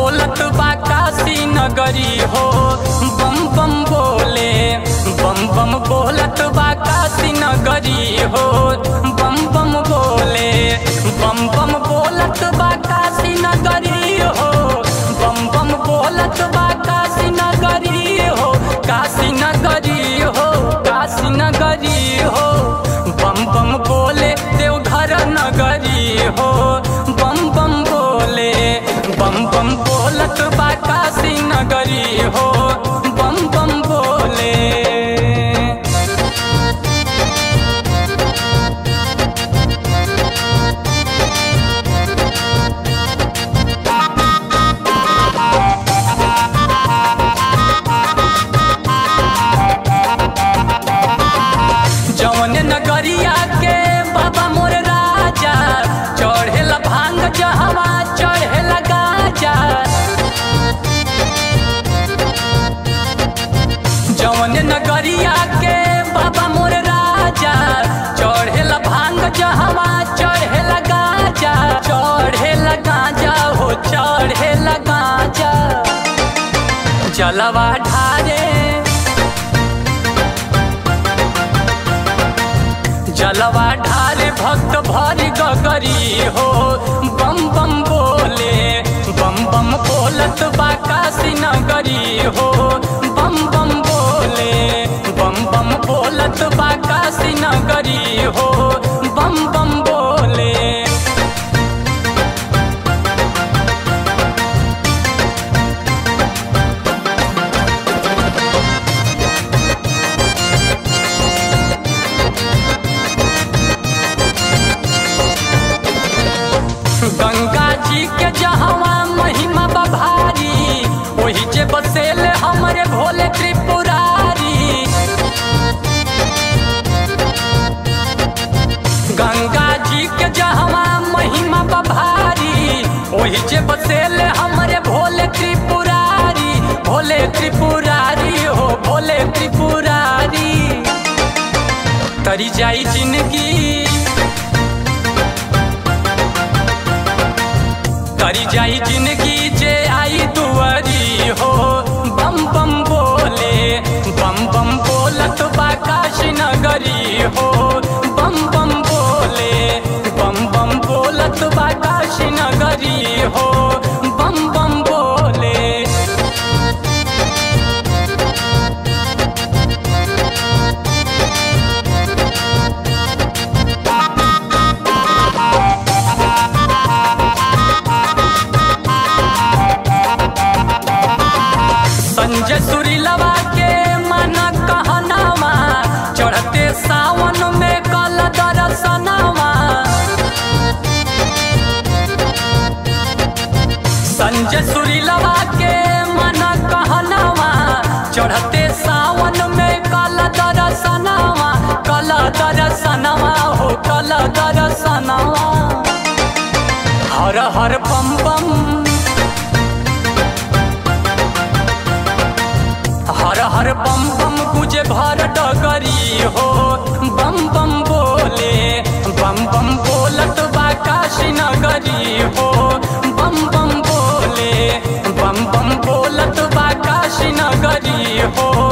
बोलत बा काशी नगरी हो बम बम बोले बम बम बोलत बा काशी नगरी हो बम बम बोले बम बम बोलत बा काशी नगरी हो बम बम बोलत बा काशी नगरी हो काशी नगरी हो काशी नगरी हो बम बम बोले देवघर नगरी हो बम बम बोले बम बम बोलत बा काशी नगरी हो बम बम बोले जौन नगरिया के बाबा मोर राजा चढ़ेला भांग जहवा चढ़ेला गाजा जौन नगरिया के बाबा मोर राजा चढ़ेला भांग जहवा चढ़ेला गाजा चढ़ेला गाजा हो चढ़ेला गाजा जलवा ढारे जलवा ढाले भक्त भरी गगरी हो बम बम बोले बम बम बोलत बा काशी नगरी हो बम बम बोले बम बम बोलत बा काशी नगरी हो बम बम बोले गंगा जी के जहवा महिमा बभारी वही जे बसेल हमरे भोले त्रिपुरारी गंगा जी के जहवा महिमा बभारी वही जे बसेल हमरे भोले त्रिपुरारी भोले त्रिपुरारी हो भोले त्रिपुरारी तरी जाई जिंदगी तरी जाई जिंदगी जे आई दुआरी हो बम बम बोले बम बम बोलत बा काशी नगरी हो बम बम बोले बम बम बोलत बा काशी नगरी हो बम बम बोले संजय सुरीलवा के मन कहनावा चढ़ते सावन में कल दर्शनवा संजय सुरीलवा के मन कहनावा चढ़ते सावन में कल दर्शनवा कल दर्शनवा हो कल दर्शनवा हर हर बम बम हर हर बम बम गुजे भर डगरी हो बम बम बोले बम बम बोलत बा काशी नगरी हो बम बम बोले बम बम बोलत बा काशी नगरी हो